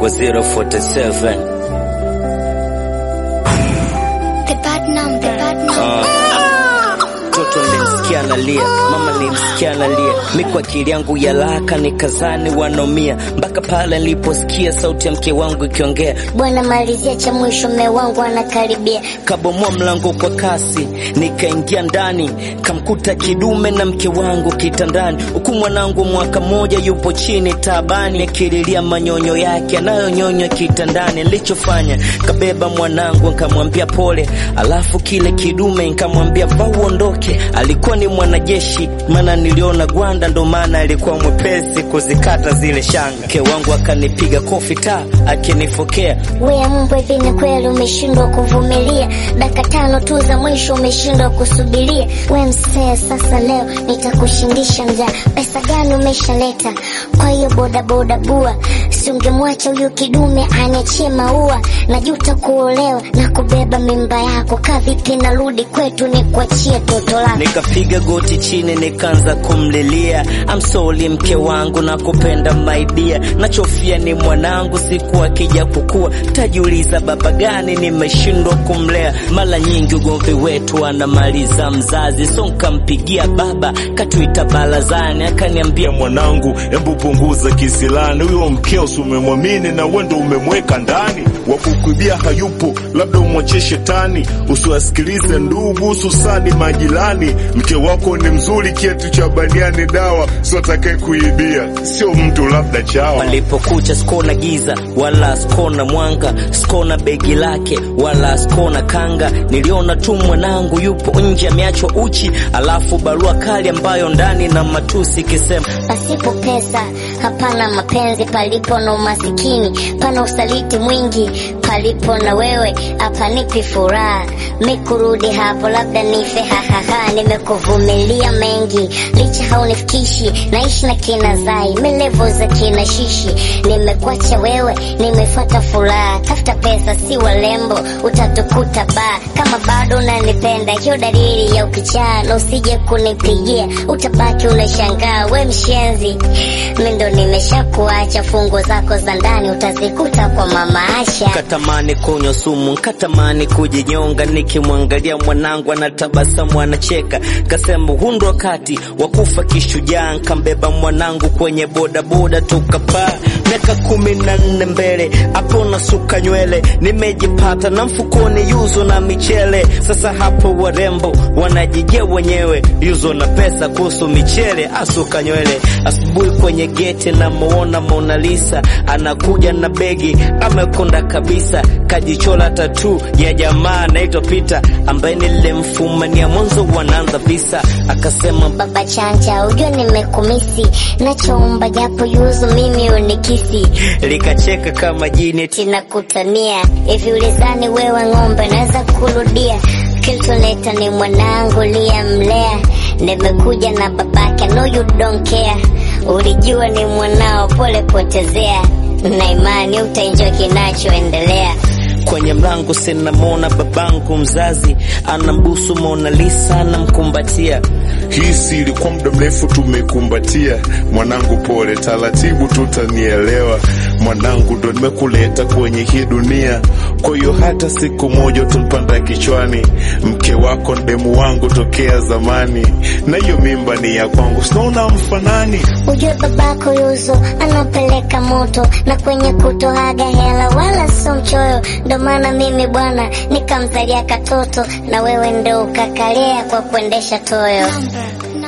mwanangu 047 The bad number, the bad number. mtoto nilimsikia analia, mama nilimsikia analia, mi kwa akili yangu ya laka nikazani wanomia, mpaka pale niliposikia sauti ya mke wangu ikiongea, Bwana malizia cha mwisho, mme wangu anakaribia. kabomoa mlango kwa kasi, nikaingia ndani, kamkuta kidume na mke wangu kitandani, huku mwanangu mwaka mmoja yupo chini taabani, akililia manyonyo yake anayonyonywa kitandani. Nilichofanya kabeba mwanangu nikamwambia pole, alafu kile kidume nikamwambia vaa uondoke. Alikuwa ni mwanajeshi, maana niliona gwanda, ndo maana alikuwa mwepesi kuzikata zile shanga. Mke wangu akanipiga kofi ta akinifokea We mbwa, hivi ni kweli umeshindwa kuvumilia? Dakika tano tu za mwisho umeshindwa kusubiria? We msee, sasa leo nitakushindisha njaa. Pesa gani umeshaleta? Kwa hiyo bodaboda bua, si ungemwacha huyu kidume aniachie maua. Najuta kuolewa na kubeba mimba yako. Kaa vipi narudi kwetu nikuachie toto lako? Nikapiga goti chini nikaanza kumlilia, I'm sorry mke wangu na kupenda maidia, nachofia ni mwanangu, siku akija kukua tajiuliza baba gani nimeshindwa kumlea. Mara nyingi ugomvi wetu anamaliza mzazi, so nkampigia baba, katuita barazani, akaniambia ya mwanangu, embu punguza kisilani. Huyo mkeo si umemwamini na wendo umemweka ndani, wakukuibia hayupo, labda umwachie shetani. Usiwasikilize ndugu, hususani majirani. Mke wako ni mzuri, kiatu cha baniani dawa, sio atakaye kuibia, sio mtu labda chawa. Palipokucha sikona giza wala sikona mwanga, sikona begi lake wala sikona kanga. Niliona tu mwanangu yupo nje ameachwa uchi, alafu barua kali ambayo ndani na matusi ikisema Pasipo pesa hapana mapenzi, palipo na umasikini pana usaliti mwingi, palipo na wewe hapanipi furaha. Mi kurudi hapo labda nife, hahaha. Nimekuvumilia mengi, licha haunifikishi, naishi na kina Zai, melevo za kina Shishi. Nimekuacha wewe, nimefuata furaha, tafuta pesa si walembo, utatukuta baa. Kama bado unanipenda, hiyo dalili ya ukichaa, na usije kunipigia, utabaki unashangaa we mshenzi. Mi ndo nimeshakuacha, fungu zako za ndani utazikuta kwa mama Asha. Katamani kunywa sumu, katamani kujinyonga, nikimwangalia mwanangu anatabasamu, anacheka. Kasema huu ndo wakati wa kufa kishujaa, nkambeba mwanangu kwenye bodaboda tukapaa. Miaka kumi na nne mbele, hapo nasuka nywele, nimejipata na mfukoni yuzo na michele. Sasa hapo warembo wanajijia wenyewe, yuzo na pesa kuhusu michele, asuka nywele. Asubuhi kwenye geti namuona Mona Lisa anakuja na begi, amekonda kabisa, kajichola tatu ya jamaa anaitwa Peter ambaye nilimfumania mwanzo wanaanza visa, akasema Baba chanja, ujue nimekumisi, nachoomba japo yuzu mimi unikisi likacheka kama jini tinakutania hivi, ulizani wewe ng'ombe naweza kurudia? Kilituleta ni mwanangu liyamlea, nimekuja na babake, no you don't care. Ulijua ni mwanao, pole potezea, na imani utaenjoy kinachoendelea. kwenye mlango sinamwona babangu mzazi anambusu Mona Lisa anamkumbatia. Hii siri kwa muda mrefu tumekumbatia. Mwanangu pole, taratibu tutanielewa. Mwanangu ndo nimekuleta kwenye hii dunia, kwa hiyo hata siku moja utampanda kichwani. Mke wako ndemu wangu tokea zamani, na hiyo mimba ni ya kwangu, sinaona mfanani. Ujue babako yuzo anapeleka moto na kwenye kutoaga hela wala sio mchoyo, ndo maana mimi bwana nikamzalia katoto na wewe ndo ukakalea kwa kuendesha toyo.